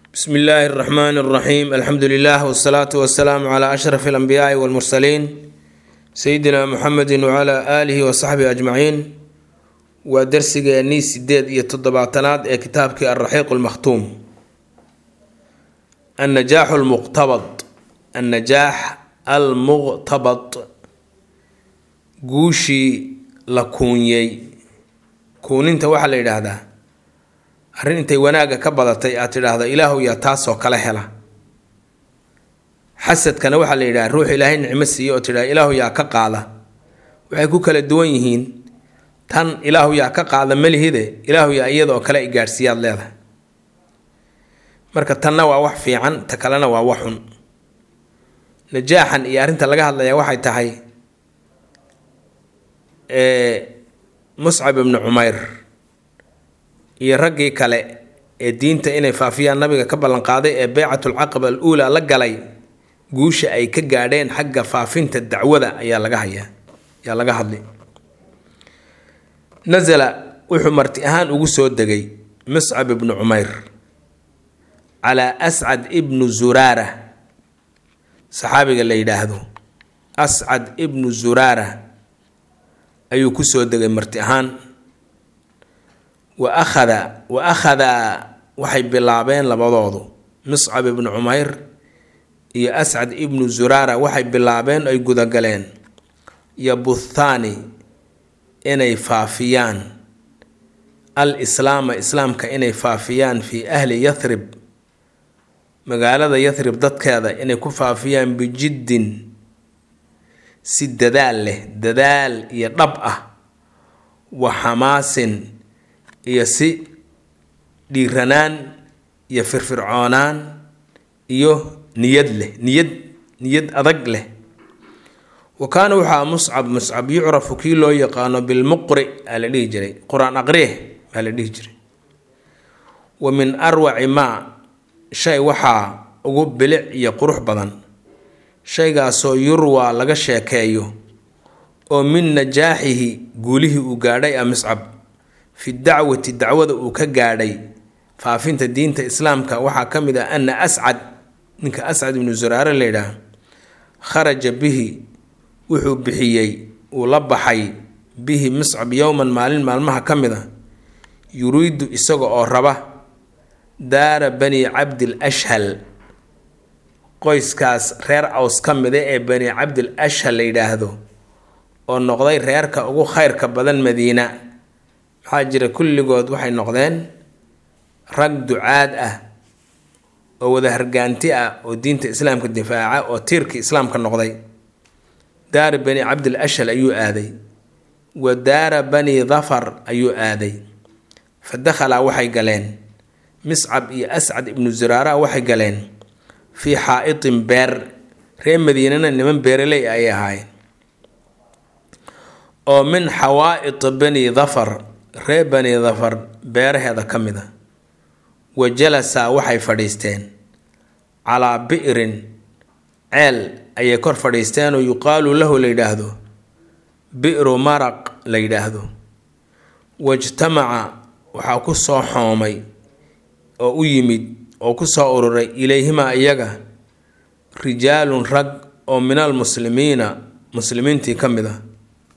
bsm illaahi اraxmaan اraxiim alxamdu lilah wsalaatu wasalaamu cla ashraf اlanbiyaai wاlmursaliin sayidina muxamedi wcla aalihi wasaxbihi ajmaciin waa darsigeennii sideed iyo toddobaatanaad ee kitaabkii alraxiiq lmakhtuum annajaaxu lmuqtabad annajaax almuqtabad guushii la kuunyey kuuninta waxaa la yidhaahdaa arrin intay wanaagga ka badatay aad tidhaahdo ilaahu yaa taasoo kale hela xasadkana waxaa la yidhaha ruux ilaahay nicmo siiye oo tidhahda ilaahu yaa ka qaada waxay ku kala duwan yihiin tan ilaahu yaa ka qaada malihide ilaahu yaa iyadoo kale i gaadhsiiyaad leedahay marka tanna waa wax fiican ta kalena waa wax xun najaaxan iyo arrinta laga hadlayaa waxay tahay muscab ibnu cumayr iyo raggii kale ee diinta inay faafiyaan nabiga ka ballanqaaday ee beycatulcaqaba al uulaa la galay guusha ay ka gaadheen xagga faafinta dacwada ayaa laga hayaa ayaa laga hadlay nasala wuxuu marti ahaan ugu soo degay muscab ibnu cumayr calaa ascad ibnu zuraara saxaabiga la yidhaahdo ascad ibnu zuraara ayuu kusoo degay marti ahaan wa akhada wa akhadaa waxay bilaabeen labadoodu muscab ibnu cumayr iyo ascad ibnu zuraara waxay bilaabeen ay gudagaleen yabuthaani inay faafiyaan al islaama islaamka inay faafiyaan fii ahli yathrib magaalada yathrib dadkeeda inay ku faafiyaan bijiddin si dadaal leh dadaal iyo dhab ah wa xamaasin iyo si dhiiranaan iyo firfircoonaan iyo niyad leh niyad niyad adag leh wa kaana waxaa muscab muscab yucrafu kii loo yaqaano bilmuqri aa la dhihi jiray qur-aan aqrieh baa la dhihi jiray wa min arwaci maa shay waxaa ugu bilic iyo qurux badan shaygaasoo yurwaa laga sheekeeyo oo min najaaxihi guulihii uu gaadhay a muscab fi dacwati dacwada uu ka gaadhay faafinta diinta islaamka waxaa ka mid ah ana ascad ninka ascad ibnu zuraare la yidhaah kharaja bihi wuxuu bixiyey uu la baxay bihi muscab yowman maalin maalmaha ka mid a yuriidu isaga oo raba daara bani cabdil ashhal qoyskaas reer aws ka mida ee bani cabdil ashhal la yidhaahdo oo noqday reerka ugu khayrka badan madiina maxaa jira kulligood waxay noqdeen rag ducaad ah oo wada hargaanti ah oo diinta islaamka difaaca oo tiirkii islaamka noqday daara bani cabdil ashal ayuu aaday wa daara bani dafar ayuu aaday fa dakhalaa waxay galeen miscab iyo ascad ibnu zuraara waxay galeen fii xaa-itin beer reer madiinana niman beeraley ayay ahaayeen oo min xawaa-it bani dafar reer bani dafar beeraheeda ka mid a wa jalasa waxay fadhiisteen calaa bi'rin ceel ayay kor fadhiisteenoo yuqaalu lahu la yidhaahdo bi'ru maraq la yidhaahdo wajtamaca waxaa ku soo xoomay oo u yimid oo ku soo ururay ilayhimaa iyaga rijaalun rag oo min almuslimiina muslimiintii ka mid ah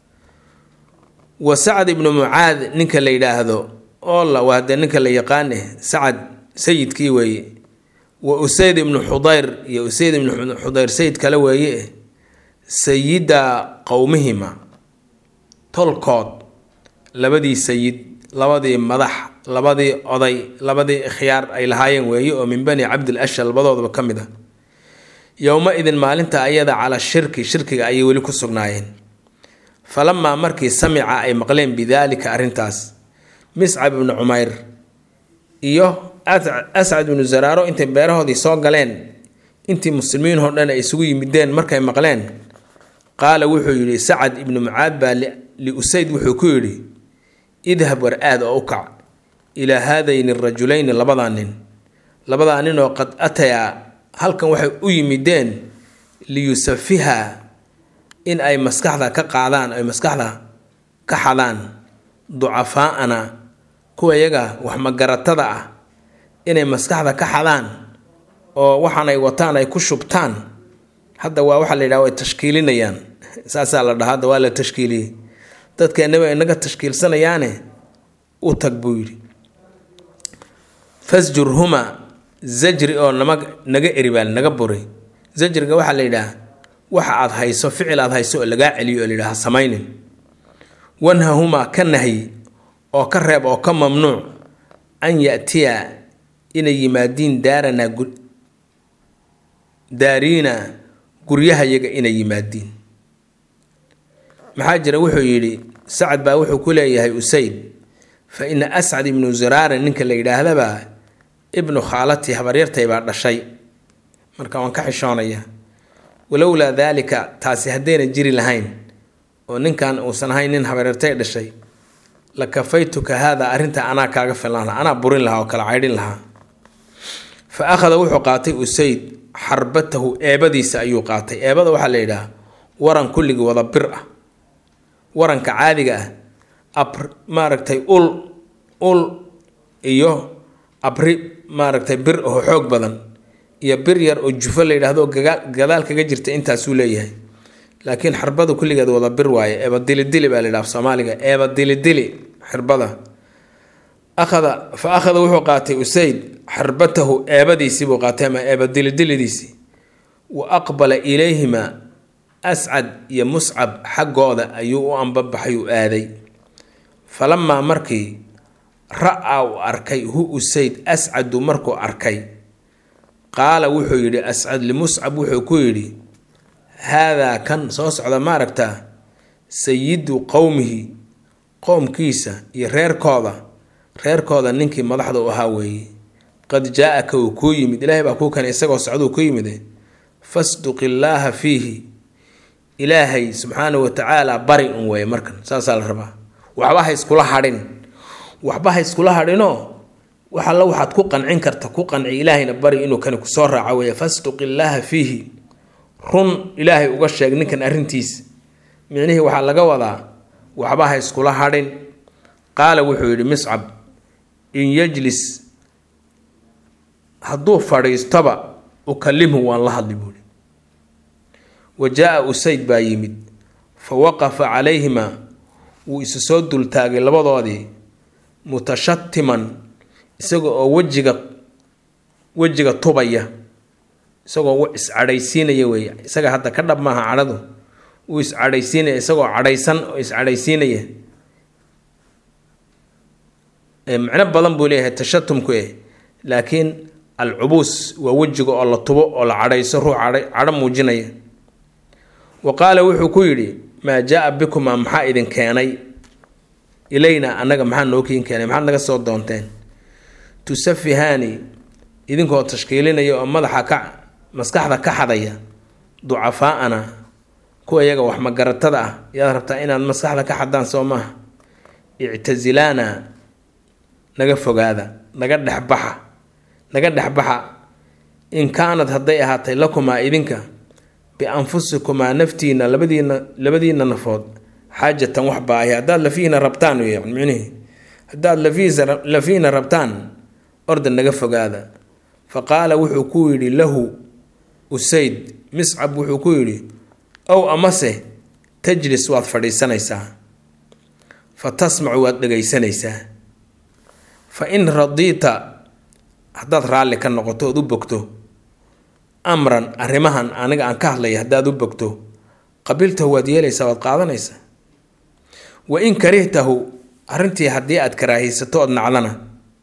wa sacad ibnu mucaad ninka la yidhaahdo oola waa dee ninka la yaqaane sacad sayidkii weeye wa usayd ibnu xudayr iyo usayd ibnu xudayr sayid kale weeye sayida qowmihima tolkood labadii sayid labadii madax labadii oday labadii ikhyaar ay lahaayeen weeye oo min bani cabdil ashal labadoodaba ka mid a yowma idin maalinta ayada calaa shirki shirkiga ayay weli ku sugnaayeen falamaa markii samica ay maqleen bidaalika arrintaas miscab ibnu cumayr iyo ascad ibnu zaraaro intay beerahoodii soo galeen intii muslimiinoo dhan ay isugu yimideen markay maqleen qaala wuxuu yidhi sacad ibnu mucaad baa liusayd wuxuu ku yidhi idhab war aad oo u kac ilaa haadayni rajulayni labadaa nin labadaa nin oo qad atayaa halkan waxay u yimideen liyusafiha in ay maskaxda ka qaadaan ay maskaxda ka xadaan ducafaa'ana kuwa iyaga wax magaratada ah inay maskaxda ka xadaan oo waxaan ay wataan ay ku shubtaan hadda waa waxaa la yidhaha way tashkiilinayaan saasaa la dhaha hadda waa la tashkiiliyey dadkeenaba inaga tashkiilsanayaane u tag buu yidhi fasjurhuma zajri oo nama naga eribaal naga buray zajriga waxaa la yidhaha waxa aad hayso ficil aad hayso oo lagaa celiyo oo la yidhaha samaynin wanhahumaa ka nahyi oo ka reeb oo ka mamnuuc an yatiya inay yimaadiin daaranaa daariina guryahayaga inay yimaadiin maxaa jira wuxuu yidhi sacad baa wuxuu ku leeyahay usayd fa ina ascad ibnu zuraara ninka la yidhaahdaba ibnu khaalatii habaryartay baa dhashay marka waan ka xishoonaya walowlaa daalika taasi haddayna jiri lahayn oo ninkan uusan ahayn nin habaryartay dhashay la kafaytuka haada arrinta anaa kaaga filan lahaa anaa burin lahaa oo kala caydhin lahaa fa akhada wuxuu qaatay usayd xarbatahu eebadiisa ayuu qaatay eebada waxaa la yidhaha waran kulligii wada bir ah waranka caadiga ah ab maaragtay ul ul iyo abri maaragtay bir oo xoog badan iyo bir yar oo jufo la yidhaahdo gadaal kaga jirta intaasuu leeyahay laakiin xarbada kulligeed wada bir waaye eeba dilidili baa la yidhaha soomaaliga eeba dilidili xirbada akhada fa akhada wuxuu qaatay usayd xarbatahu eebadiisii buu qaatay ama eeba dilidilidiisii wa aqbala ilayhima ascad iyo muscab xaggooda ayuu u ambabaxay u aaday falamaa markii ra-a uu arkay hu usayd ascadu markuu arkay qaala wuxuu yidhi ascad limuscab wuxuu ku yidhi haadaa kan soo socda maaragtaa sayidu qowmihi qowmkiisa iyo reerkooda reerkooda ninkii madaxda u ahaa weeye qad jaa-aka uu kuu yimid ilaahay baa kuu keenay isagoo socduu ku yimid fasduq illaaha fiihi ilaahay subxaana wa tacaala bari un weeye markan saasaa la rabaa waxba ha iskula hadhin waxba ha iskula hadhinoo wax alla waxaad ku qancin karta ku qanci ilaahayna bari inuu kani kusoo raaco weeye fasduq illaaha fiihi run ilaahay uga sheeg ninkan arrintiisa micnihii waxaa laga wadaa waxba ha iskula hadhin qaala wuxuu yidhi miscab in yajlis hadduu fadhiistoba ukalimhu waan la hadli buuhi wa jaa-a usayd baa yimid fa waqafa calayhimaa wuu isu soo dultaagay labadoodii mutashatiman isaga oo wejiga wejiga tubaya isagoo iscadhaysiinaya weeye isaga hadda ka dhab maaha cadhadu wuu iscadhaysiinaya isagoo cadhaysan oo iscadhaysiinaya macno badan buu leeyahay tashatumku eh laakiin alcubuus waa wejiga oo la tubo oo la cadhayso ruux cadho muujinaya wa qaala wuxuu ku yidhi maa jaa-a bikumaa maxaa idin keenay ilayna annaga maxaa noo kiin keenay maxaad naga soo doonteen tusafihaani idinkoo tashkiilinaya oo madaxa ka maskaxda ka xadaya ducafaa'ana kuwa iyaga wax magaratada ah yaad rabtaa inaad maskaxda ka xadaan soo maaha ictasilaana naga fogaada naga dhexbaxa naga dhexbaxa in kaanad hadday ahaatay lakumaa idinka bianfusikumaa naftiina labadiina labadiina nafood xaajatan wax baahi haddaad lafihiina rabtaan yan micnihi haddaad lafihiisa lafihiina rabtaan orda naga fogaada fa qaala wuxuu ku yidhi lahu usayd miscab wuxuu ku yidhi ow amase tajlis waad fadhiisanaysaa fa tasmacu waad dhegaysanaysaa fa in radiita haddaad raalli ka noqoto ood u bogto amran arrimahan aniga aan ka hadlaya haddaad u bogto qabiiltahu waad yeelaysaa waad qaadanaysaa wa in karihtahu arrintii haddii aad karaahiysato ood nacdana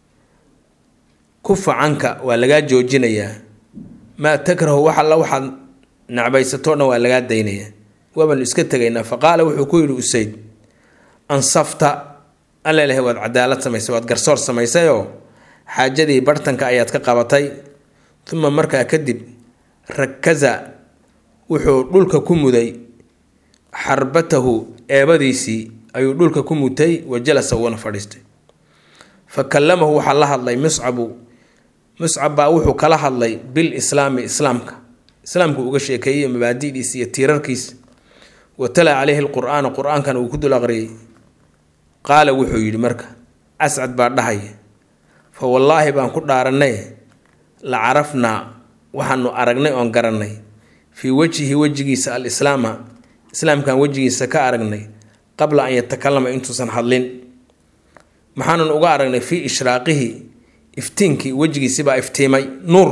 kufa canka waa lagaa joojinayaa maa takrahu wax alla waxaad nacbaysatoo dhan waa lagaa daynayaa waabaanu iska tegaynaa fa qaala wuxuu ku yidhi usayd ansafta alla ilahay waad cadaalad samaysay waad garsoor samaysayoo xaajadii bartanka ayaad ka qabatay uma markaa kadib rakaza wuxuu dhulka ku muday xarbatahu eebadiisii ayuu dhulka ku mutay wa jalasa wuuna fadhiistay fa kallamahu waxaa la hadlay muscabu muscab baa wuxuu kala hadlay bil islaami islaamka islaamku uga sheekeeyey mabaadi'diisa iyo tiirarkiisa wa tala caleyhi lqur-aana qur-aankana uu ku dul aqriyay qaala wuxuu yidhi marka ascad baa dhahaya fa wallaahi baan ku dhaaranay la carafnaa waxaanu aragnay oon garannay fii wejhi wejigiisa alislaama islaamkan wejigiisa ka aragnay qabla an yatakalama intuusan hadlin maxaanan uga aragnay fii ishraaqihi iftiinkii wejigiisibaa iftiimay nuur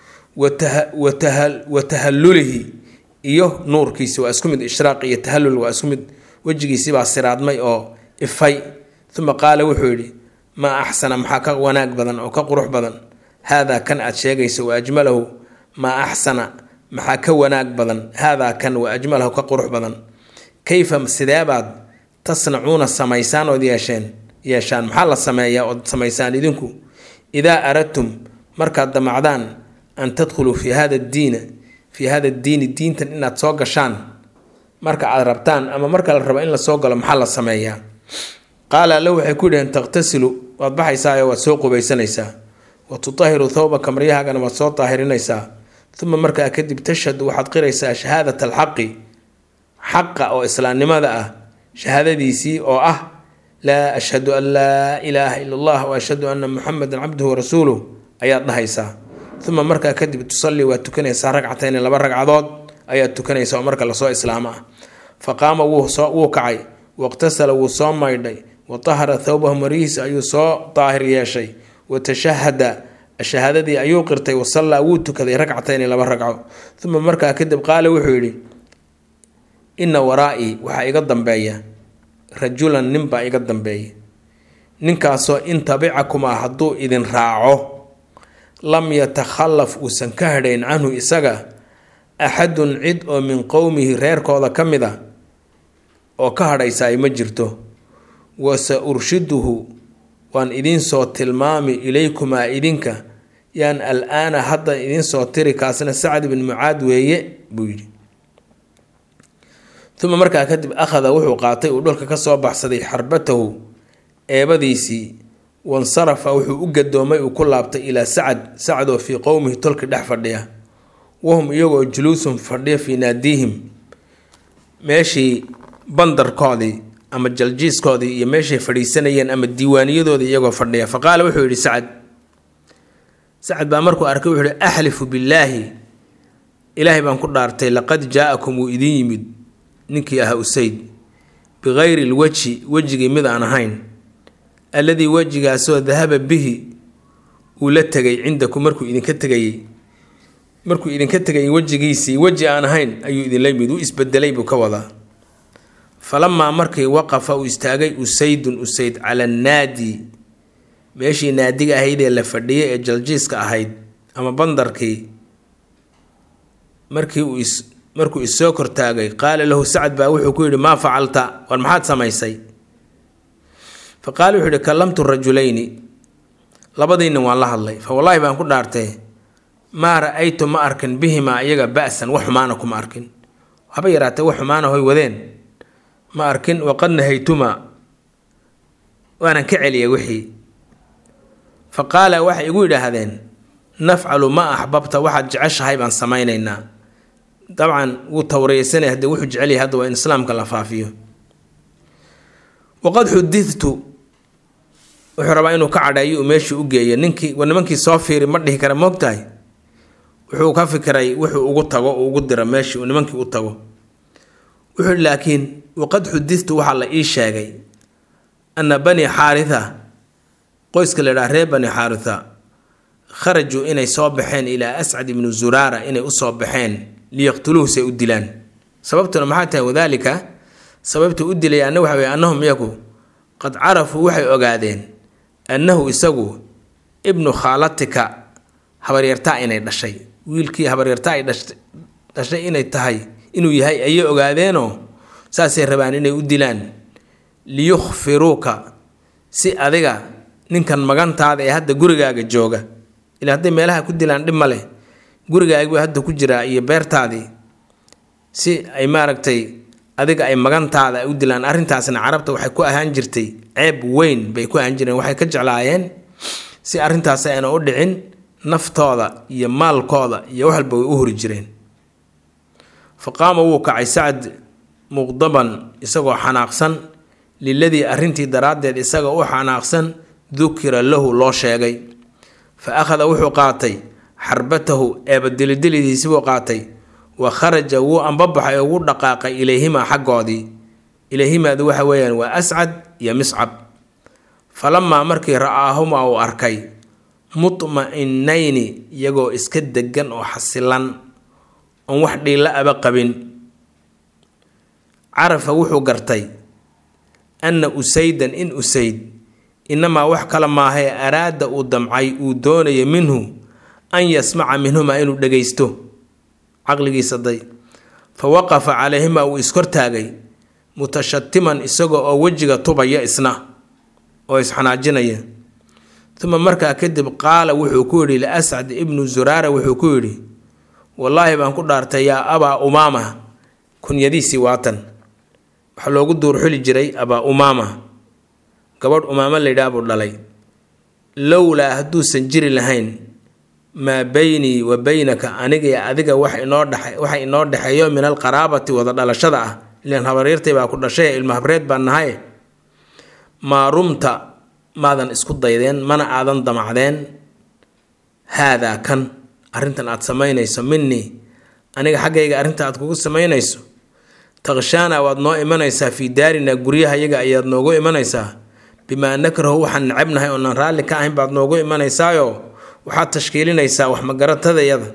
wa tahallulihi iyo nuurkiisi waa isku mid ishraaq iyo tahallul waa isku mid wejigiisibaa siraadmay oo ifay uma qaala wuxuu yidhi maa axsana maxaa ka wanaag badan oo ka qurux badan haadaa kan aad sheegayso wa ajmalahu maa axsana maxaa ka wanaag badan haadaa kan wa ajmalahu ka qurux badan kayfa sideebaad tasnacuuna samaysaan ood yeesheen yeeshaan maxaa la sameeyaa ood samaysaan idinku idaa aradtum markaad damacdaan an tadkhuluu fii hada diina fii hada diini diintan inaad soo gashaan marka aad rabtaan ama marka la rabo in la soo galo maxaa la sameeyaa qaala alle waxay ku yidhaheen taqhtasilu waad baxaysaayo waad soo qubaysanaysaa wa tutahiru thawbaka maryahaagana waad soo daahirinaysaa uma markaa kadib tashhadu waxaad qiraysaa shahaadat alxaqi xaqa oo islaamnimada ah shahaadadiisii oo ah laa ashhadu an laa ilaaha ila allah wa ashhadu anna muxamedan cabduhu warasuuluh ayaad dhahaysaa uma markaa kadib tusallii waad tukanaysaa ragcatayni laba ragcadood ayaad tukanaysa oo marka lasoo islaamo ah fa qaama wuu kacay waqtasala wuu soo maydhay wa tahara thawbahu maryihiisa ayuu soo daahir yeeshay wa tashahada shahaadadii ayuu qirtay wasallaa wuu tukaday ragcatayni laba ragco uma markaa kadib qaala wuxuu yidhi inna waraa-ii waxaa iga dambeeya rajulan ninbaa iga dambeeya ninkaasoo in tabicakumaa hadduu idin raaco lam yatakhallaf uusan ka hadhayn canhu isaga axadun cid oo min qowmihi reerkooda ka mid a oo ka hadhaysaay ma jirto wa sa urshiduhu waan idinsoo tilmaami ilaykumaa idinka yaan al-aana hadda idinsoo tiri kaasna sacd bin mucaad weeye buu yidhi uma markaa kadib akhada wuxuu qaatay uu dhulka kasoo baxsaday xarbatahu eebadiisii wansarafa wuxuu u gadoomay uu ku laabtay ilaa sacad sacad oo fii qowmihi tolki dhex fadhiya wahum iyagoo juluusun fadhiya fii naadiihim meeshii bandarkoodii ama jaljiiskoodii iyo meeshay fadhiisanayeen ama diiwaaniyadoodii iyagoo fadhiya fa qaala wuxuu yidhi sacad sacad baa markuu arkay wuxuu yihi axlifu billaahi ilaahay baan ku dhaartay laqad jaa-akum wuu idin yimid ninkii ahaa usayd bikayri lwejhi wejigii mid aan ahayn alladii wejigaasoo dahaba bihi uu la tegay cindakum markuu idinka tegayey markuu idinka tegayay wejigiisii weji aan ahayn ayuu idinla yimid uu isbedelay buu ka wadaa falamaa markii waqafa uu istaagay usaydun usayd cala annaadi meeshii naadiga ahaydee la fadhiyay ee jaljiiska ahayd ama bandarkii markii uu is markuu issoo kortaagay qaala lahu sacad baa wuxuu ku yidhi maa facalta war maxaad samaysay fa qaala wuxuu yihi kallamtu rajulayni labadiinnin waan la hadlay fa wallaahi baan ku dhaartay maa ra-aytu ma arkin bihimaa iyaga ba-san wax xumaana kuma arkin haba yaraatee wax xumaana hoy wadeen ma arkin waqad nahaytumaa waanan ka celiyay wixii fa qaala waxay igu yidhaahdeen nafcalu ma axbabta waxaad jeceshahay baan samaynaynaa dabcan wuu tawriyeysanaya haddii wuxuu jecel yahay hadda waa in islaamka la faafiyo waqad xudidtu wuxuu rabaa inuu ka cadheeyo uu meeshii u geeyo ninkii war nimankii soo fiiri ma dhihi kara moogtahay wuxuu ka fikiray wuxuu ugu tago uu ugu diro meeshii uu nimankii u tago wuxuu yihi laakiin waqad xudidtu waxaa la ii sheegay ana bani xaaritha qoyska la idhaha reer bani xaaritha kharajuu inay soo baxeen ilaa ascad ibnu zuraara inay usoo baxeen liyaqtuluuhu say u dilaan sababtuna maxaa tahay wadaalika sababta u dilayaana waxa weye annahum iyagu qad carafuu waxay ogaadeen annahu isagu ibnu khaalatika habaryartaa inay dhashay wiilkii habaryartaa ay dhashay inay tahay inuu yahay ayay ogaadeenoo saasay rabaan inay u dilaan liyukhfiruuka si adiga ninkan magantaada ee hadda gurigaaga jooga ilaa hadday meelaha ku dilaan dhib ma leh gurigaagbuu hadda ku jiraa iyo beertaadii si ay maaragtay adiga ay magantaada u dilaan arrintaasna carabta waxay ku ahaan jirtay ceeb weyn bay ku ahaan jireen waxay ka jeclaayeen si arrintaas ayna u dhicin naftooda iyo maalkooda iyo wax walba way u hori jireen fa qaama wuu kacay sacd muqdaban isagoo xanaaqsan liladii arrintii daraaddeed isaga u xanaaqsan dukira lahu loo sheegay fa akhada wuxuu qaatay xarbatahu eebadilidilidiisi buu qaatay wa kharaja wuu ambabaxay oo wuu dhaqaaqay ilayhimaa xaggoodii ilayhimaadu waxa weeyaan waa ascad iyo miscab falamaa markii ra'aahumaa uu arkay mutma-inayni iyagoo iska degan oo xasilan oon wax dhiilla aba qabin carafa wuxuu gartay anna usaydan in usayd inamaa wax kale maahee araada uu damcay uu doonaya minhu an yasmaca minhumaa inuu dhagaysto caqligiisa day fa waqafa calayhimaa uu iskortaagay mutashatiman isaga oo wejiga tubaya isna oo isxanaajinaya uma markaa kadib qaala wuxuu ku yidhi liascad ibnu zuraara wuxuu ku yidhi wallaahi baan ku dhaartay yaa abaa umaama kunyadiisii waatan waxaa loogu duurxuli jiray abaa umaama gabadh umaamo laydhaah buu dhalay lowlaa hadduusan jiri lahayn maa beynii wa beynaka aniga iyo adiga wax inoo dhex waxa inoo dhexeeyo min alqaraabati wada dhalashada ah ilaan habaryartay baa ku dhashay ilma habreed baan nahay maa rumta maadan isku daydeen mana aadan damacdeen haadaa kan arrintan aad samaynayso minii aniga xaggayga arrinta aad kugu samaynayso takshaana waad noo imanaysaa fii daarina guryaha yaga ayaad noogu imanaysaa bimaa nakrahu waxaan necabnahay oonan raalli ka ahayn baad noogu imanaysaayo waxaad tashkiilinaysaa wax magaratadayada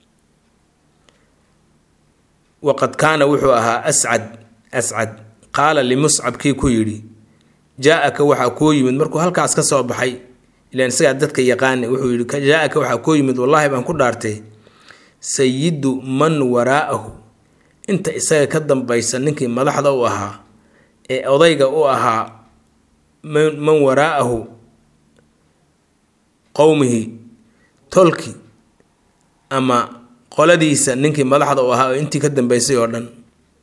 waqad kaana wuxuu ahaa ascad ascad qaala limuscab kii ku yidhi jaa-aka waxaa kuu yimid markuu halkaas ka soo baxay ilaan isagaa dadka yaqaana wuxuu yidhi jaa-aka waxaa kuu yimid wallaahi baan ku dhaartay sayidu man waraa'ahu inta isaga ka dambaysa ninkii madaxda u ahaa ee odayga u ahaa man waraa'ahu qowmihi tolki ama qoladiisa ninkii madaxda u ahaa oo intii ka dambeysay oo dhan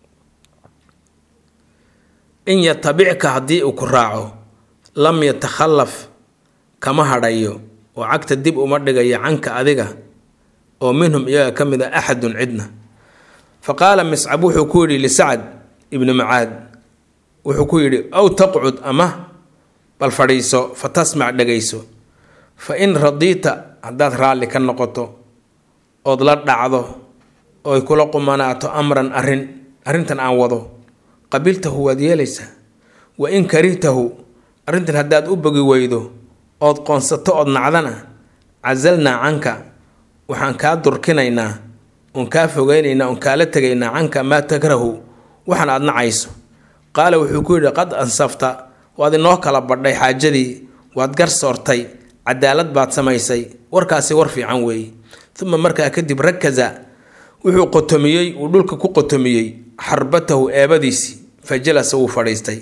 in yatabicka haddii uu ku raaco lam yatakhallaf kama hadhayo oo cagta dib uma dhigayo canka adiga oo minhum iyaga ka mid a axadun cidna fa qaala miscab wuxuu ku yidhi lisacad ibnu macaad wuxuu ku yidhi aw taqcud ama bal fadhiiso fa tasmac dhegayso fa in radiita haddaad raalli ka noqoto ood la dhacdo oy kula qumanaato amran arrin arrintan aan wado qabiltahu waad yeelaysaa wa in karihtahu arrintan haddaad u bogi weydo ood qoonsato ood nacdana casalnaa canka waxaan kaa durkinaynaa oon kaa fogeynaynaa oon kaala tegaynaa canka maa takrahu waxan aad nacayso qaala wuxuu ku yidhi qad ansafta waad inoo kala badhay xaajadii waad garsoortay cadaalad baad samaysay warkaasi war fiican weeye uma markaa kadib rakaza wuxuu qotomiyey uu dhulka ku qotomiyey xarbatahu eebadiisii fa jalasa wuu fadhiistay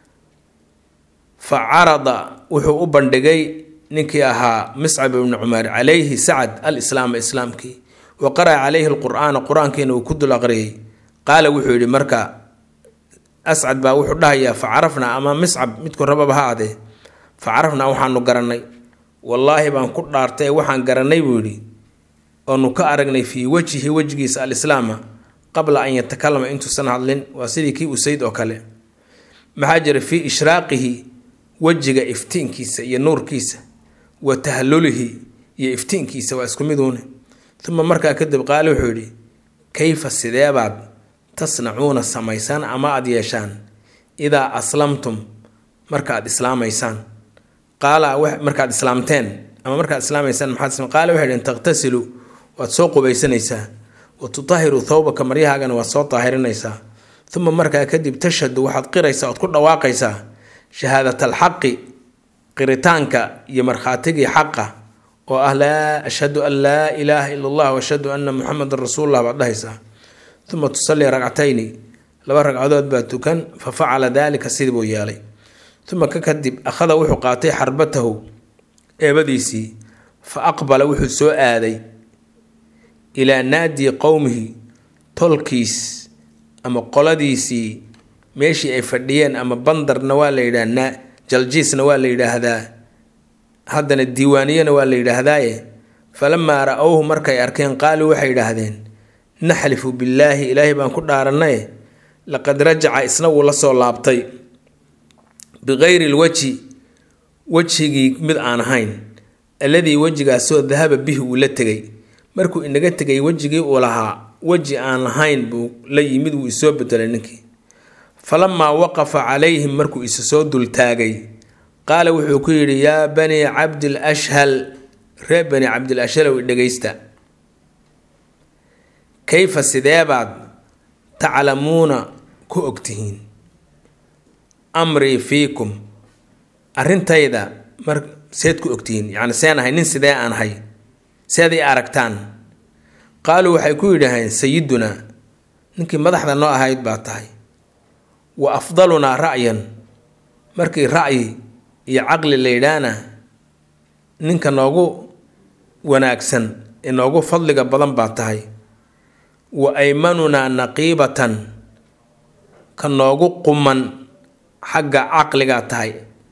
fa carada wuxuu u bandhigay ninkii ahaa miscab ibni cumaar calayhi sacad alislaama islaamkii wa qara'a calayhi alqur'aana qur-aankiina uu ku dul aqriyay qaala wuxuu yidhi marka ascad baa wuxuu dhahayaa fa carafnaa ama miscab midku rababa ha adee fa carafnaa waxaanu garannay wallaahi baan ku dhaartay waxaan garannay buu yidhi oonu ka aragnay fii wejhi wejigiisa alislaama qabla an yatakalama intuusan hadlin waa sidii kii usayd oo kale maxaa jira fii ishraaqihi wejiga iftiinkiisa iyo nuurkiisa wa tahlulihi iyo iftiinkiisa waa isku miduune uma markaa kadib qaale wuxuu yidhi kayfa sideebaad tasnacuuna samaysaan ama aada yeeshaan idaa aslamtum markaad islaamaysaan qaala markaad islaamteen ama markaad islaamaysaan maxaad qaale waxay dheen taqhtasilu waad soo qubaysanaysaa wa tutahiru thawbaka maryahaagana waad soo daahirinaysaa uma markaa kadib tashhadu waxaad qiraysaa ood ku dhawaaqaysaa shahaadat alxaqi qiritaanka iyo markhaatigii xaqa oo ah laa ashhadu an laa ilaaha ila allah ashhadu anna muxamedan rasuulullah baad dhahaysaa uma tusallii ragcatayni laba ragcadood baa tukan fa facala daalika sidii buu yeelay uma ka kadib akhada wuxuu qaatay xarbatahu eebadiisii fa aqbala wuxuu soo aaday ilaa naadii qowmihi tolkiis ama qoladiisii meeshii ay fadhiyeen ama bandarna waa la yidhaah jaljiisna waa la yidhaahdaa haddana diiwaaniyana waa la yidhaahdaaye falamaa ra-owhu markay arkeen qaaluu waxay yidhaahdeen naxlifu billaahi ilaahay baan ku dhaarannaye laqad rajaca isna wuu la soo laabtay bikayri lwajhi wejhigii mid aan ahayn alladii wejigaasoo dahaba bihi uu la tegay markuu inaga tegay wejigii uu lahaa weji aan lahayn buu la yimid wuu isoo bedelay ninkii falamaa waqafa calayhim markuu isa soo dultaagay qaala wuxuu ku yidhi yaa banii cabdil ashhal reer bani cabdil ashhalow dhegaysta kayfa sideebaad taclamuuna ku ogtihiin amrii fiikum arrintayda mar seed ku ogtihiin yacni seen ahay nin sidee aan ahay seed i aragtaan qaaluu waxay ku yidhaaheen sayidunaa ninkii madaxda noo ahayd baa tahay wa afdalunaa ra'yan markii ra'yi iyo caqli la yidhaahna ninka noogu wanaagsan ee noogu fadliga badan baa tahay wa aymanunaa naqiibatan ka noogu quman xagga caqligaa tahay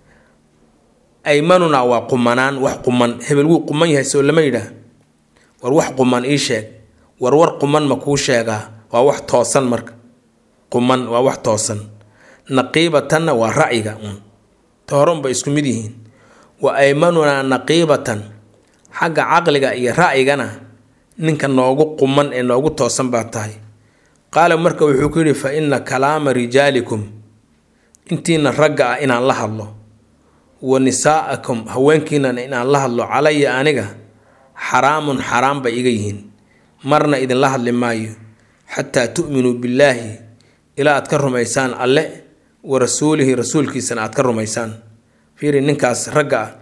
aymanunaa waa qumanaan wax quman hebel wuu quman yahay soo lama yidhaah war wax quman ii sheeg war war quman ma kuu sheegaa waa wax toosan marka quman waa wax toosan naqiibatanna waa ra'yiga un ta hore unbay isku mid yihiin wa aymanunaa naqiibatan xagga caqliga iyo ra'yigana ninka noogu quman ee noogu toosan baa tahay qaala marka wuxuu ku yidhi fa inna kalaama rijaalikum intiina ragga ah inaan la hadlo wa nisaa'akum haweenkiinana inaan la hadlo calaya aniga xaraamun xaraam bay iga yihiin marna idinla hadli maayo xataa tu'minuu billaahi ilaa aad ka rumaysaan alle wa rasuulihi rasuulkiisana aad ka rumaysaan fiiri ninkaas ragga ah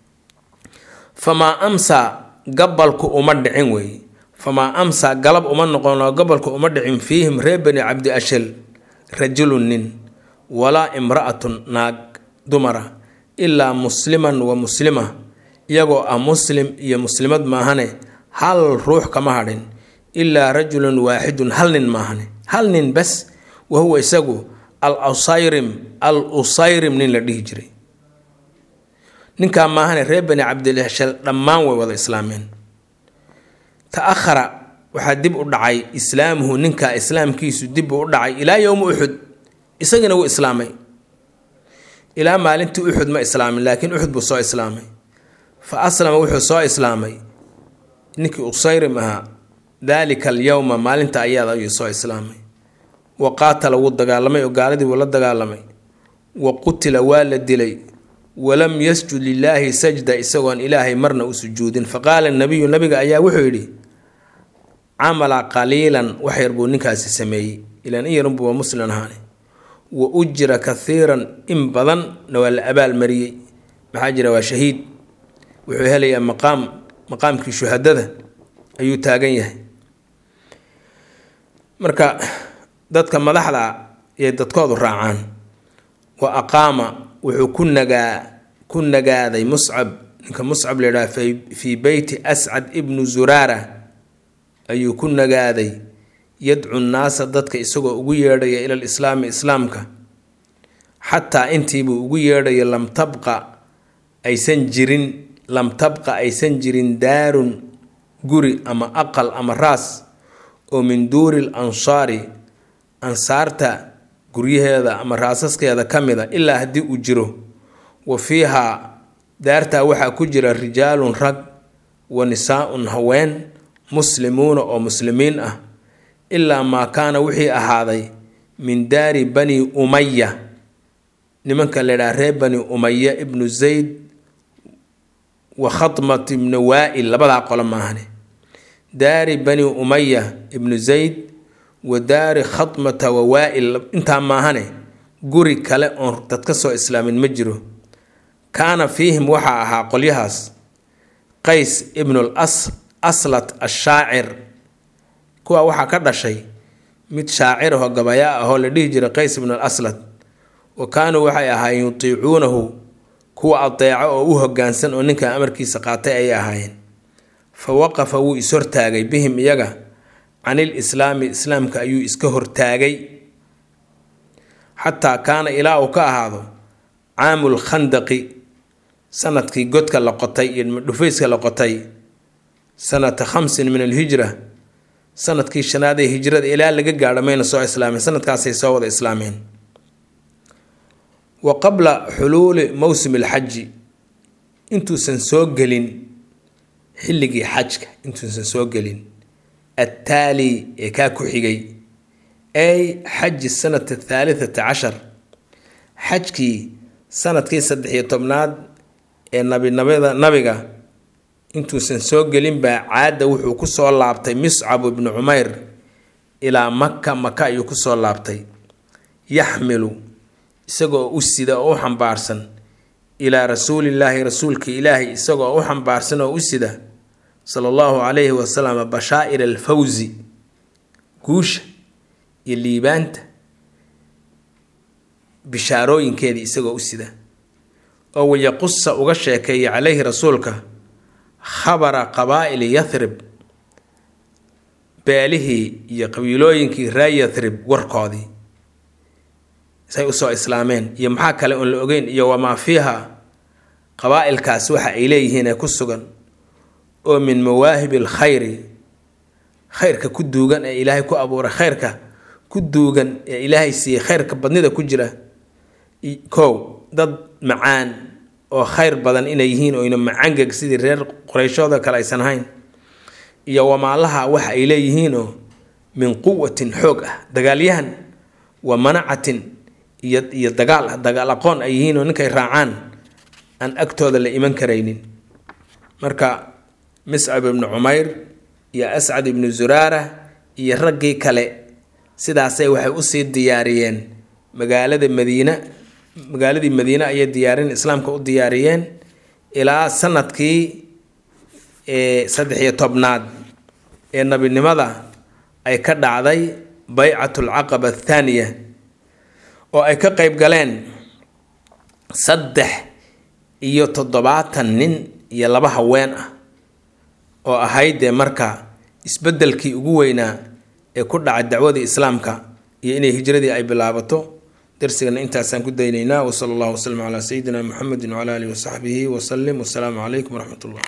famaa amsaa gabalku uma dhicin weeye famaa amsaa galab uma noqonoo gabalku uma dhicin fiihim reer bani cabdi ashal rajulun nin walaa imra'atun naag dumara ilaa musliman wa muslima iyagoo ah muslim iyo muslimad maahane hal ruux kama hadhin ilaa rajulun waaxidun hal nin maahane hal nin bas wa huwa isagu al usayrim al usayrim nin la dhihi jiray ninkaa maahane reer bani cabdilashal dhammaan way wada islaameen ta-ahara waxaa dib u dhacay islaamuhu ninkaa islaamkiisu dib u dhacay ilaa yowma uxud isagina wuu islaamay ilaa maalintii uxud ma islaamin laakiin uxud buu soo islaamay fa aslama wuxuu soo islaamay ninkii usayrim ahaa daalika alyowma maalinta ayaada ayuu soo islaamay wa qaatala wuu dagaalamay oo gaaladii wuu la dagaalamay wa qutila waa la dilay walam yasjud lilaahi sajda isagoon ilaahay marna u sujuudin faqaala nabiyu nabiga ayaa wuxuu yidhi camala qaliilan wax yar buu ninkaasi sameeyey ilaan in yarunbuwa muslim ahaane wa ujira kathiiran in badanna waa la abaalmariyey maxaa jira waa shahiid wuxuu helayaa maqaam maqaamkii shuhadada ayuu taagan yahay marka dadka madaxda ayay dadkoodu raacaan wa aqaama wuxuu ku nagaa ku nagaaday muscab ninka muscab la yidhaha fii beyti ascad ibnu zuraara ayuu ku nagaaday yadcu nnaasa dadka isagoo ugu yeedhaya ila lislaami islaamka xataa intiibuu ugu yeedhaya lam tabqa aysan jirin lam tabqa aysan jirin daarun guri ama aqal ama raas oo min duuri l ansaari ansaarta guryaheeda ama raasaskeeda ka mid a ilaa haddii uu jiro wa fiihaa daartaa waxaa ku jira rijaalun rag wa nisaa-un haween muslimuuna oo muslimiin ah ilaa maa kaana wixii ahaaday min daari bani umaya nimanka la ydhaha reer bani umaya ibnu zayd wa khatmat ibnu waa-il labadaa qolo maahane daari bani umaya ibnu zayd wa daari khatmata wa waa-il intaa maahane guri kale oon dad ka soo islaamin ma jiro kaana fiihim waxaa ahaa qolyahaas qays ibnul aslat ashaacir kuwa waxaa ka dhashay mid shaacir ahoo gabaya ahoo la dhihi jiray qays ibnul aslat wa kaanuu waxay ahaayeen yutiicuunahu kuwa adeeco oo u hogaansan oo ninkan amarkiisa qaatay ayay ahaayeen fa waqafa wuu is-hortaagay bihim iyaga canil islaami islaamka ayuu iska hortaagay xataa kaana ilaa uu ka ahaado caamul khandaqi sanadkii godka la qotay iyo dhufayska la qotay sanata khamsin min alhijra sanadkii shanaad ee hijrada ilaa laga gaadho mayna soo islaameen sanadkaasay soo wada islaameen wa qabla xuluuli mowsim alxaji intuusan soo gelin xilligii xajka intuusan soo gelin attaali ee kaa ku xigay ay xaji sanata athaalitata cashar xajkii sanadkii saddex-iyo tobnaad ee nabinabada nabiga intuusan soo gelin baa caadda wuxuu kusoo laabtay miscab ibnu cumayr ilaa maka maka ayuu kusoo laabtay yaxmilu isagoo u sida oo u xambaarsan ilaa rasuulillaahi rasuulka ilaahi isagoo u xambaarsan oo u sida sala allahu calayhi wasalam bashaa'ir alfawsi guusha iyo liibaanta bishaarooyinkeedii isagoo u sida oo wayaqusa uga sheekeeya calayhi rasuulka khabara qabaa'ili yathrib beelihii iyo qabiilooyinkii ree yathrib warkoodii say usoo islaameen iyo maxaa kale oon la ogeyn iyo wamaa fiiha qabaa'ilkaas waxa ay leeyihiin ee ku sugan oo min mawaahibi alkhayri khayrka ku duugan ee ilaahay ku abuuray khayrka ku duugan ee ilaahay siiyey khayrka badnida ku jira kow dad macaan oo khayr badan inay yihiin oyna macangeg sidii reer qoreyshooda kale aysan ahayn iyo wamaalaha waxa ay leeyihiinoo min quwatin xoog ah dagaalyahan wa manacatin iyo iyo dagaal dagaal aqoon ay yihiin oo ninkay raacaan aan agtooda la iman karaynin marka miscab ibnu cumayr iyo ascad ibnu zuraara iyo raggii kale sidaasay waxay usii diyaariyeen magaalada madiina magaaladii madiine ayay diyaarin islaamka u diyaariyeen ilaa sanadkii saddex-iyo tobnaad ee nabinimada ay ka dhacday baycatul caqaba athaaniya oo ay ka qeyb galeen saddex iyo toddobaatan nin iyo laba haween ah oo ahayd dee marka isbeddelkii ugu weynaa ee ku dhacay dacwadii islaamka iyo inay hijradii ay bilaabato darsigana intaasaan ku daynaynaa wasala allahu wasalam calaa sayidina muxamedi wcala alihi wasaxbihi wasalim wasalaamu calaykum waraxmat ullah